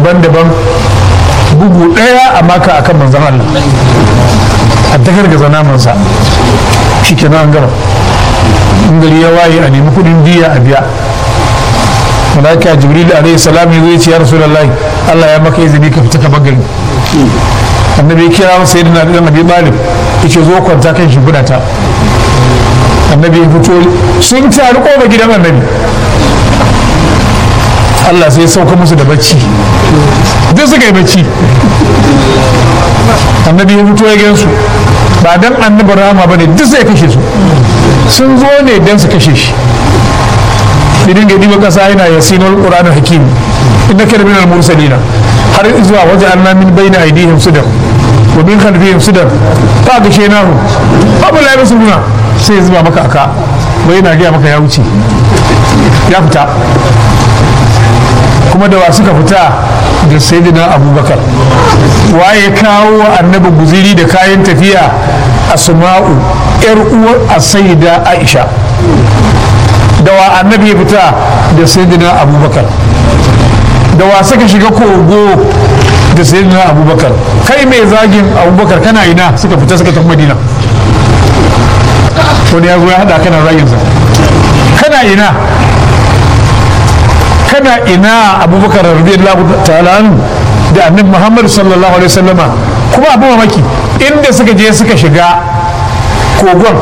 daban-daban bugu ɗaya a maka akan manzan Allah a dakar ga namansa shi ke an gama in gari ya waye a nemi kudin diya a biya malaika jibril alaihi salam ya zai ce ya rasulullahi Allah ya maka izini ka fita ka bagari annabi ya kira masa yadda na da nabi talib yace zo kwanta kan shi ta annabi ya fito sun taru koba gidan annabi Allah sai ya sauka musu da bacci duk suka yi bacci annabi ya fito ya gansu ba dan annabi rama ba ne duk sai kashe su sun zo ne dan su kashe shi idan ga diba kasa yana yasinul qur'anul hakim innaka minal mursalina har zuwa waje anna min bayna aydihim sudan wa min khalfihim sudan fa ga shenahu babu la yasuluna sai zuba maka aka wai yana gaya maka ya wuce ya fita kuma da wa suka fita da sayyidina abubakar waye kawo wa annabi guziri da kayan tafiya asma'u yar uwar asayida aisha da wa annabi ya fita da sayyidina abubakar da wa suka shiga kogo da sayyidina abubakar kai mai zagin abubakar kana ina suka fita suka tafi madina wani ya zo ya hada kana zaginsa kana ina kana ina abubakar radiyallahu ta'ala anhu da annabi muhammad sallallahu alaihi wasallama kuma abu mamaki inda suka je suka shiga kogon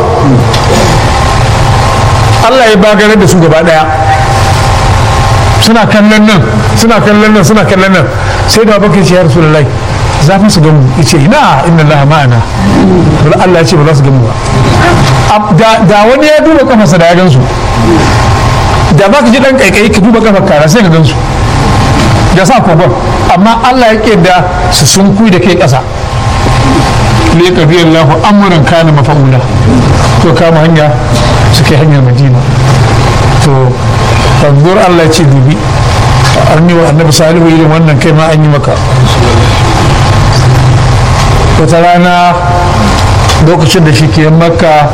Allah ya bagare da su gaba daya suna kallon nan suna kallon nan suna kallon nan sai da bakar ce ya rasulullahi za su gamu yace ina inna Allah ma'ana Allah ya ce ba za su gamu ba da wani ya duba kafarsa da ya gansu da ba ka ji dan kaikayi ka duba kafar kara sai ka gansu da sa kogon amma Allah ya da su sun kui da kai ƙasa ne ka biyan lahu amuran kana mafa'ula to kama hanya su kai hanyar madina to fanzur Allah ce dubi an yi wa annabi salihu irin wannan kai ma an yi maka wata rana lokacin da shi ke maka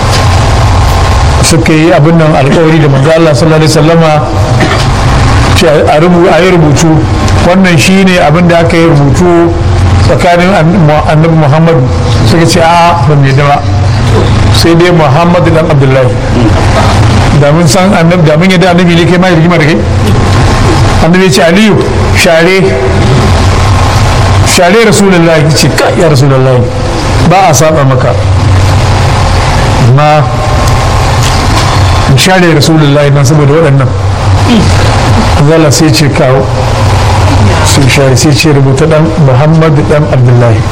suka yi abin nan alkawari da manzo Allah sallallahu alaihi wasallama ce a yi rubutu wannan shine abin da aka yi rubutu tsakanin annabi muhammadu suka ce a ba mai dawa sai dai muhammadu dan abdullahi da mun san annabi da mun yadda annabi ne kai ma rigima da kai annabi ya ce aliyu share share rasulullahi ce ka ya rasulullahi ba a saba maka amma share rasulullahi nan saboda waɗannan zala sai ce kawo sun share sai ce rubuta dan muhammadu dan abdullahi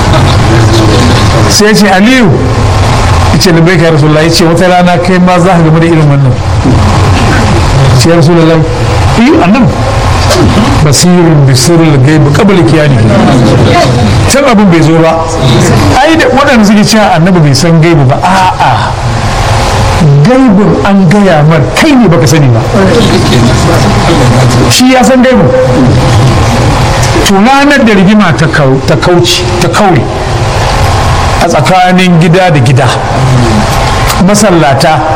sai ce aliyu ce da bai ka rasulullahi ce wata rana kai ma za ka gama da irin wannan ce ya rasulullahi yi annan basirin bisirin gaibu kabali kiyani can abin bai zo ba ai da waɗanda suke cewa annabi bai san gaibu ba a'a gaibin an gaya mar kai ne baka sani ba shi ya san gaibin tunanar da rigima ta kauci ta kauri a tsakanin gida da gida masallata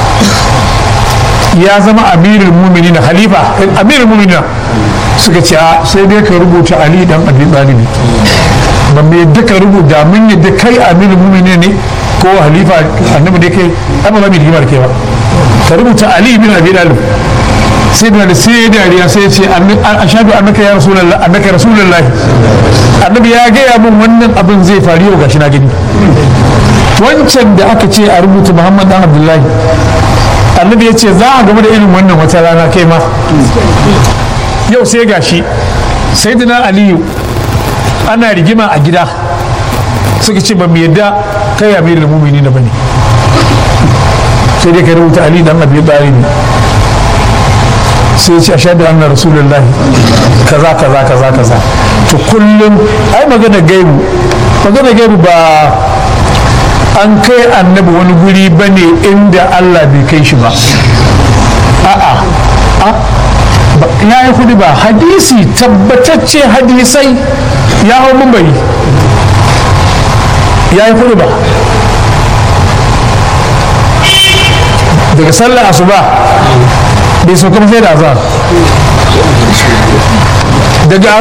ya zama amirin mumini na halifa amirin mumini suka ce sai dai ka rubuta ali dan abi ɗalibi ba mai yadda ka rubuta mun yadda kai amirin mumini ne ko halifa annabi dai kai ai ba za mu yi rigima da kai ba ka rubuta ali bin abi dalib sai da sai dariya sai ce ashhadu annaka ya rasulullah annaka rasulullah annabi ya gaya min wannan abin zai faru yau gashi na gani wancan da aka ce a rubuta muhammad dan abdullahi annabi ya ce za a gaba da irin wannan wata rana kai ma yau sai gashi sayyidina aliyu ana rigima a gida suka ce ba mu yadda kai amirul mu'minin da bane sai dai ka rubuta ali dan abi talib sai ya ce ashhadu anna rasulullahi kaza kaza kaza kaza to kullum ai magana gaibu magana gaibu ba an kai annabi wani guri bane inda Allah bai kai shi ba a'a ya yi hudu ba hadisi tabbatacce hadisai ya hau mumbari ya yi hudu ba daga sallar asuba bai sauka sai da azar daga